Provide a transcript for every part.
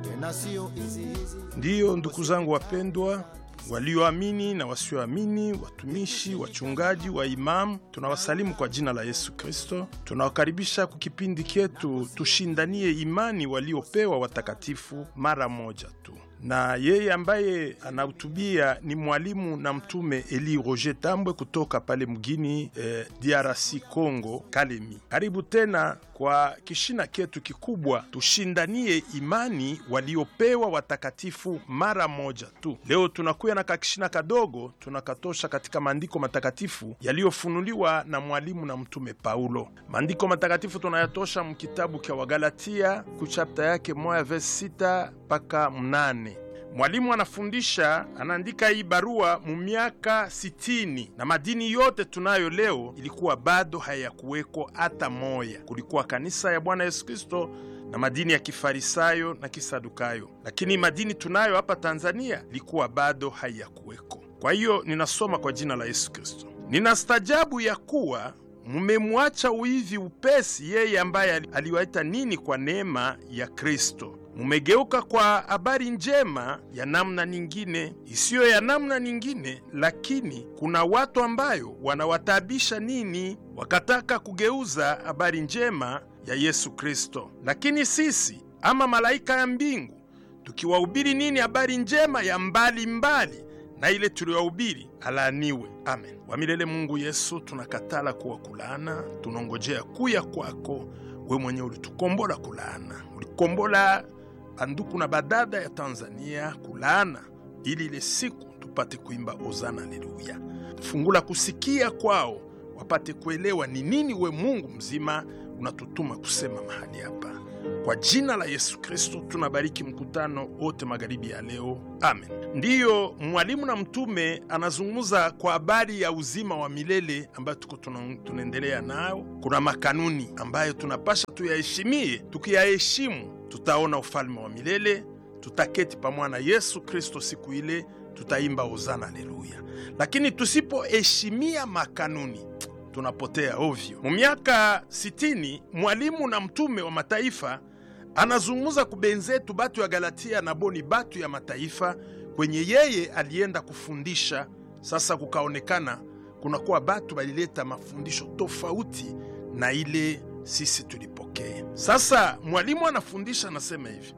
tena sio hizi hizi. Ndiyo, ndugu zangu wapendwa, walioamini na wasioamini, watumishi, wachungaji, wa imamu, tunawasalimu kwa jina la Yesu Kristo. Tunawakaribisha kwa kipindi chetu tushindanie imani waliopewa watakatifu mara moja tu, na yeye ambaye anahutubia ni mwalimu na mtume Eli Roger Tambwe kutoka pale mgini eh, DRC Congo, Kalemi. Karibu tena kwa kishina chetu kikubwa, tushindanie imani waliopewa watakatifu mara moja tu. Leo tunakuya na kakishina kadogo tunakatosha katika maandiko matakatifu yaliyofunuliwa na mwalimu na mtume Paulo. Maandiko matakatifu tunayatosha mkitabu kya Wagalatia kuchapta yake moya verse sita mpaka mnane. Mwalimu anafundisha anaandika hii barua mu miaka sitini na madini yote tunayo leo ilikuwa bado hayakuweko hata moya. Kulikuwa kanisa ya Bwana Yesu Kristo na madini ya kifarisayo na kisadukayo, lakini madini tunayo hapa Tanzania ilikuwa bado hayakuweko. Kwa hiyo ninasoma kwa jina la Yesu Kristo, ninastajabu ya kuwa mumemwacha uivi upesi yeye ambaye aliwaita nini kwa neema ya Kristo mumegeuka kwa habari njema ya namna nyingine isiyo ya namna nyingine, lakini kuna watu ambayo wanawataabisha nini, wakataka kugeuza habari njema ya Yesu Kristo. Lakini sisi ama malaika ya mbingu tukiwahubiri nini habari njema ya mbali mbali na ile tuliwahubiri, alaaniwe. Amen. Wamilele Mungu Yesu, tunakatala kuwa kulaana, tunongojea kuya kwako. We mwenye ulitukombola kulaana, ulikombola banduku na badada ya Tanzania kulaana, ili ile siku tupate kuimba ozana haleluya. Fungula kusikia kwao, wapate kuelewa ni nini we Mungu mzima unatutuma kusema mahali hapa. Kwa jina la Yesu Kristo tunabariki mkutano wote magharibi ya leo, amen. Ndiyo, mwalimu na mtume anazungumza kwa habari ya uzima wa milele ambayo tuko tunaendelea nayo. Kuna makanuni ambayo tunapasha tuyaheshimie, tukiyaheshimu tutaona ufalme wa milele, tutaketi pamoja na Yesu Kristo siku ile, tutaimba hozana haleluya. Lakini tusipoheshimia makanuni tunapotea ovyo. Mu miaka sitini mwalimu na mtume wa mataifa anazungumza kubenzetu batu ya Galatia na boni batu ya mataifa kwenye yeye alienda kufundisha. Sasa kukaonekana kunakuwa batu balileta mafundisho tofauti na ile sisi tulipokea. Sasa mwalimu anafundisha, anasema hivi,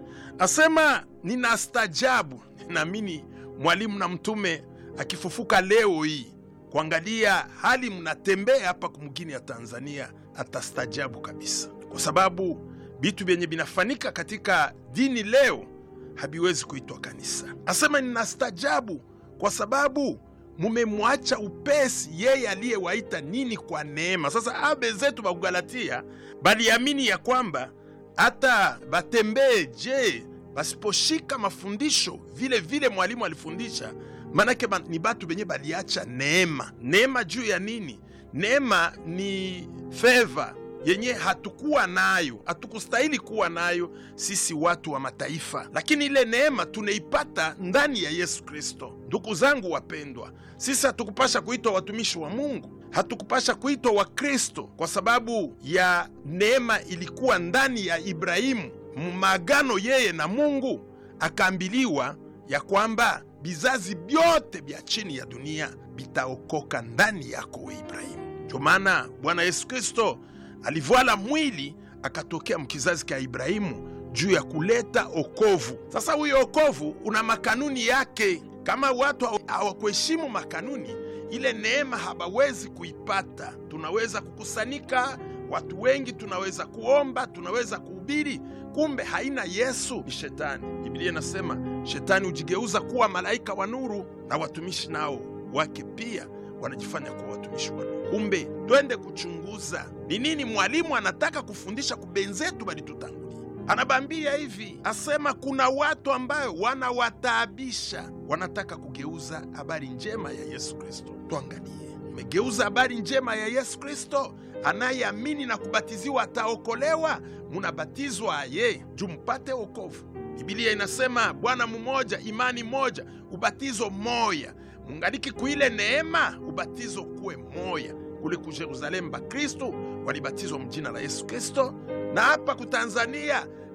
asema nina stajabu, naamini mwalimu na mtume akifufuka leo hii kuangalia hali mnatembea hapa kumgini ya Tanzania, atastajabu kabisa, kwa sababu vitu vyenye vinafanika katika dini leo haviwezi kuitwa kanisa. Asema ninastajabu kwa sababu mumemwacha upesi yeye aliyewaita nini kwa neema. Sasa abe zetu bakugalatia baliamini ya kwamba hata batembee je basiposhika mafundisho vile vile mwalimu alifundisha Manake ba, ni batu benye baliacha neema. Neema juu ya nini? Neema ni feva yenye hatukuwa nayo, hatukustahili kuwa nayo sisi watu wa mataifa, lakini ile neema tunaipata ndani ya Yesu Kristo. Ndugu zangu wapendwa, sisi hatukupasha kuitwa watumishi wa Mungu, hatukupasha kuitwa Wakristo kwa sababu ya neema ilikuwa ndani ya Ibrahimu mumagano yeye na Mungu, akaambiliwa ya kwamba vizazi vyote vya chini ya dunia vitaokoka ndani yako we Ibrahimu. Ndio maana Bwana Yesu Kristo alivwala mwili akatokea mkizazi ka Ibrahimu juu ya kuleta okovu. Sasa huyo okovu una makanuni yake. Kama watu hawakuheshimu makanuni, ile neema hawawezi kuipata. Tunaweza kukusanyika watu wengi, tunaweza kuomba, tunaweza kuhubiri kumbe haina Yesu, ni shetani. Biblia inasema shetani hujigeuza kuwa malaika wa nuru, na watumishi nao wake pia wanajifanya kuwa watumishi wa nuru. Kumbe twende kuchunguza ni nini mwalimu anataka kufundisha kubenzetu balitutangulia. Anabambia hivi, asema kuna watu ambayo wanawataabisha, wanataka kugeuza habari njema ya Yesu Kristo. Tuangalie, mmegeuza habari njema ya Yesu Kristo anayeamini na kubatiziwa ataokolewa. Munabatizwa ye juu mpate wokovu. Bibilia inasema Bwana mmoja, imani moja, ubatizo moya. Mungaliki kuile neema, ubatizo kuwe moya. Kule ku Yerusalemu bakristu walibatizwa mjina la Yesu Kristo, na hapa ku Tanzania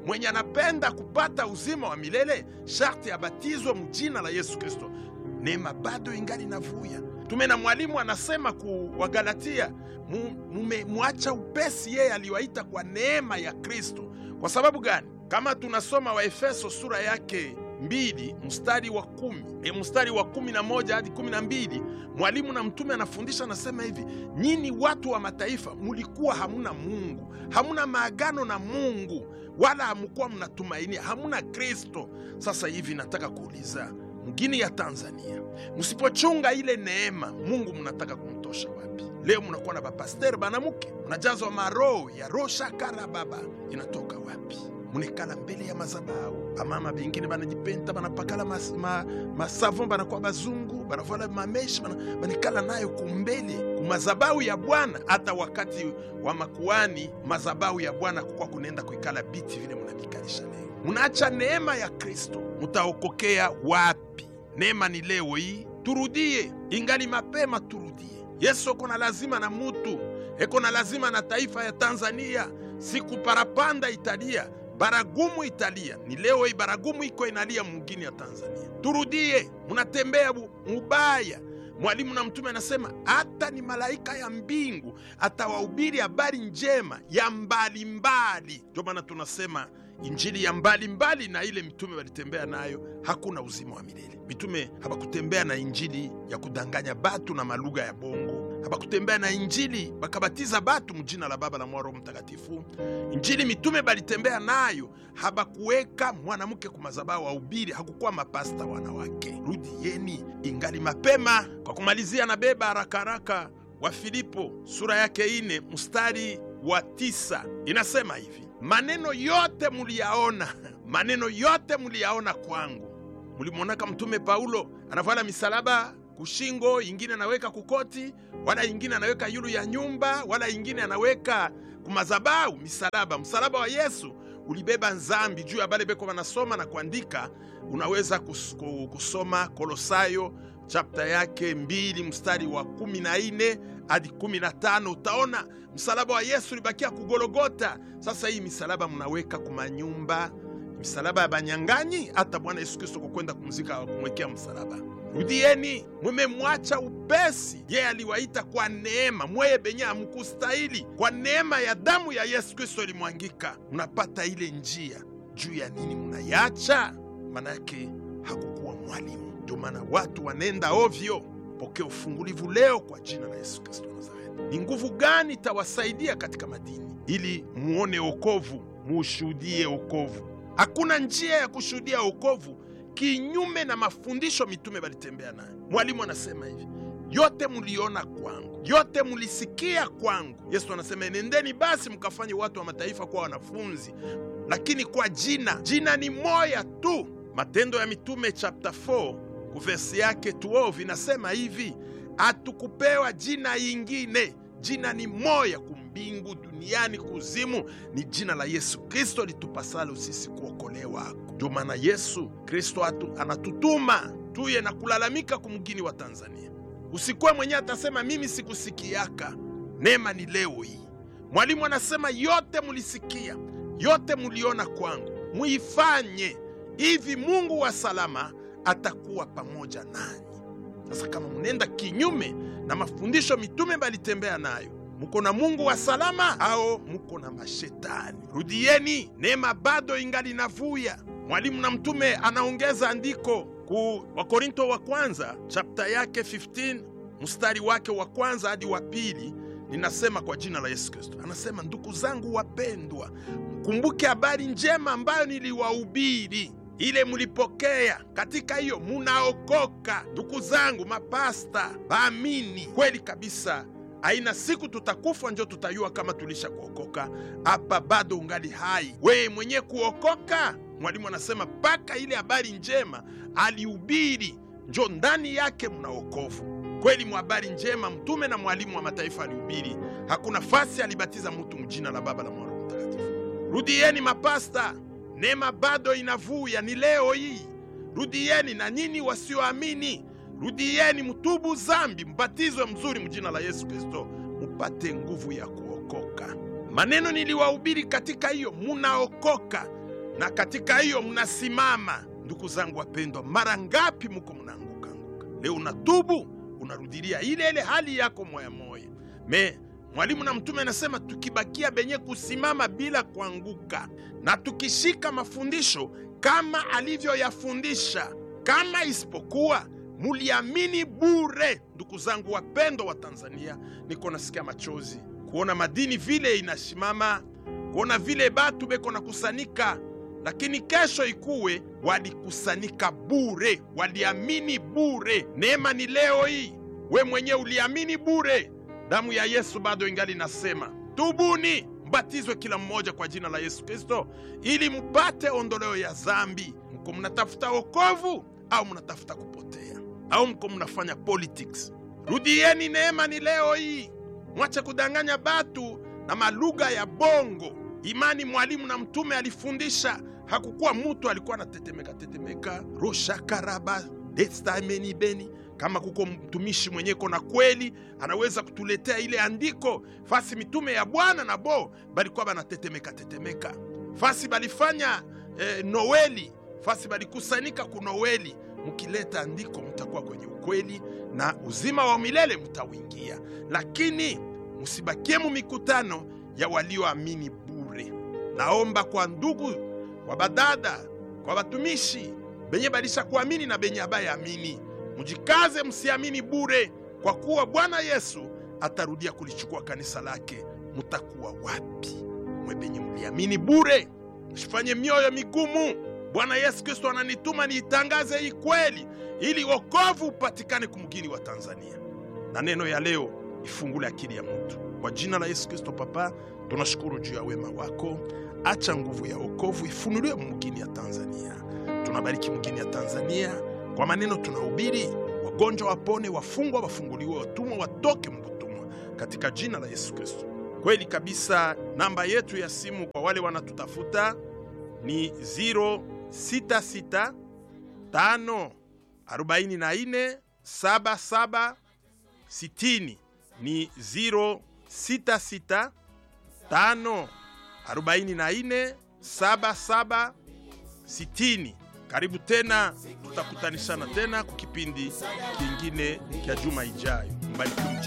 mwenye anapenda kupata uzima wa milele sharti abatizwe mjina la Yesu Kristo. Neema bado ingali navuya. Tume na mwalimu anasema ku Wagalatia, mumemwacha upesi yeye aliwaita kwa neema ya Kristo. Kwa sababu gani? Kama tunasoma Waefeso sura yake mbili mstari wa kumi e, mstari wa kumi na moja hadi kumi na mbili mwalimu na mtume anafundisha anasema hivi: nyinyi watu wa mataifa mulikuwa hamuna Mungu, hamuna maagano na Mungu, wala hamukuwa mnatumainia, hamuna Kristo. Sasa hivi nataka kuuliza mgini ya Tanzania, msipochunga ile neema, Mungu mnataka kumtosha wapi? Leo mnakuwa na bapasteri banamuke, mnajazwa maroho ya roho shakara baba, inatoka wapi? munekala mbele ya mazabau bamama bengine banajipenta banapakala mas, ma, masavon banakuwa bazungu banavala mameshi banikala nayo kumbele kumazabau ya Bwana. Hata wakati wa makuani mazabau ya Bwana kukwa kunenda kuikala biti vile munabikalisha leo, munaacha neema ya Kristo, mutaokokea wapi? Neema ni leo hii, turudie, ingali mapema, turudie. Yesu eko na lazima na mutu eko na lazima na taifa ya Tanzania, siku parapanda italia baragumu italia. Ni leo hii baragumu iko inalia mugini ya Tanzania. Turudie, munatembea mubaya. Mwalimu na mtume anasema hata ni malaika ya mbingu atawahubiri habari njema ya mbalimbali. Ndio maana tunasema injili ya mbalimbali mbali, na ile mitume walitembea nayo hakuna uzima wa milele. Mitume habakutembea na injili ya kudanganya batu na malugha ya bongo habakutembea na injili bakabatiza batu mjina la Baba la Mwana Roho Mtakatifu. Injili mitume balitembea nayo habakuweka mwanamke kumazabao wahubiri, hakukuwa mapasta wanawake. Rudieni, ingali mapema. Kwa kumalizia, na beba haraka haraka wa Filipo sura yake ine mstari wa tisa inasema hivi: maneno yote muliyaona, maneno yote muliyaona kwangu. Mulimwonaka mtume Paulo anavala misalaba kushingo, ingine anaweka kukoti, wala ingine anaweka yulu ya nyumba, wala ingine anaweka kumazabau misalaba. Msalaba wa Yesu ulibeba nzambi juu ya bale beko banasoma na kuandika. Unaweza kus, kusoma Kolosayo chapta yake mbili mstari wa kumi na ine hadi kumi na tano utaona msalaba wa Yesu ulibakia kugologota. Sasa hii misalaba mnaweka kumanyumba, misalaba ya banyang'anyi. Hata Bwana Yesu Kristo kukwenda kumzika kumwekea msalaba Rudieni, mumemwacha upesi. Yeye aliwaita kwa neema, mweye benye hamkustahili. Kwa neema ya damu ya Yesu Kristo ilimwangika, mnapata ile njia. Juu ya nini munayacha? Maana yake hakukuwa mwalimu. Ndio maana watu wanenda ovyo. Pokea ufungulivu leo kwa jina la Yesu Kristo Nazareti. Ni nguvu gani itawasaidia katika madini ili muone okovu, muushuhudie okovu? Hakuna njia ya kushuhudia okovu kinyume na mafundisho mitume balitembea nayo. Mwalimu anasema hivi, yote muliona kwangu, yote mulisikia kwangu. Yesu anasema enendeni basi mkafanye watu wa mataifa kuwa wanafunzi, lakini kwa jina, jina ni moya tu. Matendo ya Mitume chapter 4 kuvesi yake 12 inasema hivi, hatukupewa jina yingine, jina ni moya kumbingu, duniani, kuzimu, ni jina la Yesu Kristo litupasalo sisi kuokolewa. Ndio maana Yesu Kristo anatutuma tuye na kulalamika kumgini wa Tanzania. Usikuwe mwenyewe atasema mimi sikusikiaka. Neema ni leo hii. Mwalimu anasema yote mulisikia, yote muliona kwangu, muifanye hivi, Mungu wa salama atakuwa pamoja nanyi. Sasa kama munenda kinyume na mafundisho mitume balitembea nayo, muko na Mungu wa salama ao muko na mashetani? Rudieni, neema bado ingali navuya. Mwalimu na mtume anaongeza andiko ku Wakorinto wa kwanza chapta yake 15 mstari wake wa kwanza hadi wa pili. Ninasema kwa jina la Yesu Kristo, anasema ndugu zangu wapendwa, mkumbuke habari njema ambayo niliwahubiri, ile mulipokea, katika hiyo munaokoka. Ndugu zangu mapasta, baamini kweli kabisa aina siku tutakufa njo tutayua kama tulisha kuokoka. Hapa bado ungali hai, weye mwenye kuokoka. Mwalimu anasema mpaka ile habari njema alihubiri njo ndani yake mna wokovu kweli. Mwa habari njema mtume na mwalimu wa mataifa alihubiri, hakuna fasi alibatiza mutu mjina la Baba la Mwana Mtakatifu. Rudieni mapasta, neema bado inavuya, ni leo hii. Rudieni na nini wasioamini Rudieni, mtubu zambi, mbatizwe mzuri mjina la Yesu Kristo, mupate nguvu ya kuokoka. Maneno niliwahubiri katika hiyo munaokoka. na katika hiyo mnasimama. Ndugu zangu wapendwa, mara ngapi muko mnaanguka anguka? Leo unatubu, unarudilia ile ile hali yako moya moya. Me mwalimu na mtume anasema tukibakia benye kusimama bila kuanguka na tukishika mafundisho kama alivyoyafundisha, kama isipokuwa muliamini bure. Ndugu zangu wapendwa wa Tanzania, niko nasikia machozi kuona madini vile inasimama, kuona vile batu beko na kusanika, lakini kesho ikuwe walikusanika bure, waliamini bure. Neema ni leo hii, we mwenyewe uliamini bure. Damu ya Yesu bado ingali nasema, tubuni, mbatizwe kila mmoja kwa jina la Yesu Kristo ili mpate ondoleo ya zambi. Mko mnatafuta wokovu au mnatafuta kupotea au mko mnafanya politics? Rudieni, neema ni leo hii. Mwache kudanganya batu na malugha ya bongo. Imani mwalimu na mtume alifundisha, hakukuwa mutu alikuwa anatetemeka tetemeka roshakaraba destameni beni. Kama kuko mtumishi mwenyeko na kweli anaweza kutuletea ile andiko fasi mitume ya Bwana na bo balikuwa banatetemeka tetemeka, fasi balifanya eh, Noeli, fasi balikusanika ku Noeli. Mkileta andiko mtakuwa kwenye ukweli na uzima wa milele mtawingia, lakini musibakie mu mikutano ya walioamini bure. Naomba kwa ndugu, kwa badada, kwa watumishi benye balisha kuamini na benye abayaamini, mujikaze, msiamini bure, kwa kuwa Bwana Yesu atarudia kulichukua kanisa lake. Mutakuwa wapi mwe benye mliamini bure? Msifanye mioyo migumu. Bwana Yesu Kristo ananituma niitangaze hii kweli, ili wokovu upatikane kumgini wa Tanzania. Na neno ya leo ifungule akili ya mtu kwa jina la Yesu Kristo. Papa, tunashukuru juu ya wema wako. Acha nguvu ya wokovu ifunuliwe mgini ya Tanzania. Tunabariki mgini ya Tanzania kwa maneno tunahubiri, wagonjwa wapone, wafungwa wafunguliwe, watumwa watoke mbutumwa, katika jina la Yesu Kristo. Kweli kabisa, namba yetu ya simu kwa wale wanatutafuta ni 066 5 44 77 60 ni 066 5 44 77 60. Karibu tena, tutakutanishana tena kwa kipindi kingine kya juma ijayo. Mbarikiwe.